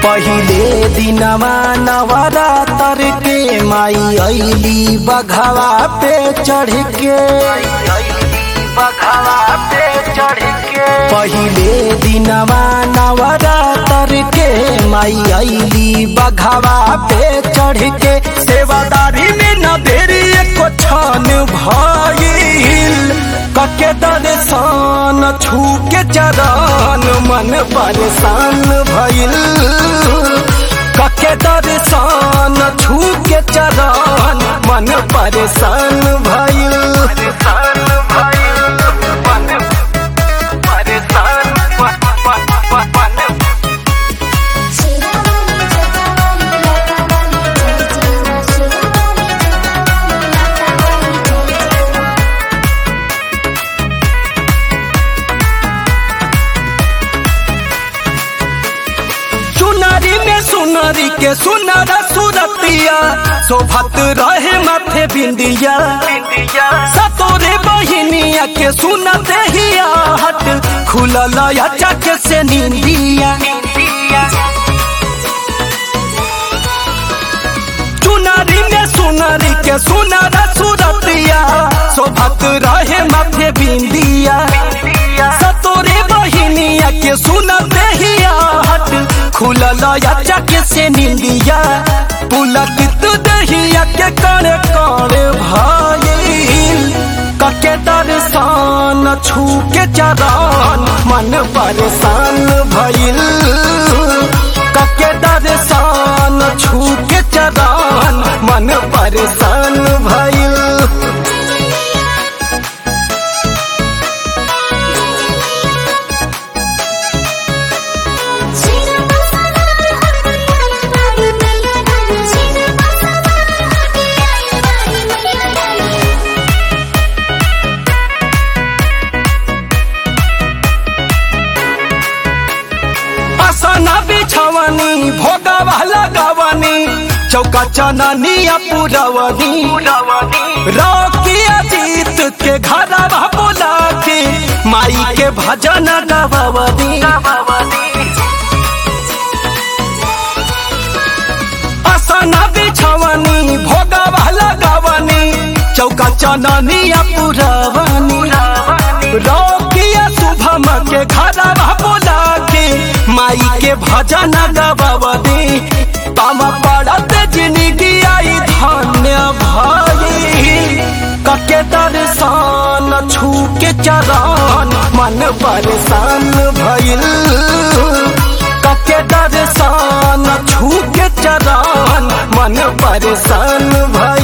पहिले दिनमा नवरातर के माई ऐली बघवा पे चढ़ के बघवा पे चढ़ के पहिले दिनमा नवरातर के माई ऐली बघवा पे चढ़ के सेवादारी में न देरी एको छान भइल कके दर्शन छू के चरण मन परेशान भइल कके दर्शन छू के चरण मन परेशान भइल परेशान भइल मन परेशान शिरावाली जटावाली लटावाली जय जय मा शिरावाली जटावाली लटावाली जय जय मा चुनरी में सुनरी के सुनर सुरतिया शोभत रहे माथे बिंदिया सतोरे बहिनिया के सुनते हिया हट खुलल चक से निंदिया चुनरी में सुनरी के सुनर सुरतिया शोभत रहे माथे बिंदिया सतोरे बहिनिया के सुनते हिया हट खुलल चक से निंदिया पुलकित दहिया के कण कण भइल कके दर्शन छू के चरण मन परेशान भइल कके दर्शन छू के चरण मन परेशान भइल शिरा मसाला हटे आई बाई मैया डाली शिरा मसाला हटे आई बाई मैया डाली असना बिछवनी भोगवा लगवनी चौका चननिया पुरवनी रौकिया जीत के घरवा बोला के माई के भजन गवनी असना बिछवनी भोगवा लगवनी चौका चननिया पुरवनी रौकिया शुभम के घरवा बोला के माई के भजन गवनी तम पड़त जिंदगी आई धन्य भाई कके दर्शन छू के चरण मन परेशान भइल कके दर्शन छू के चरण मन परेशान भइल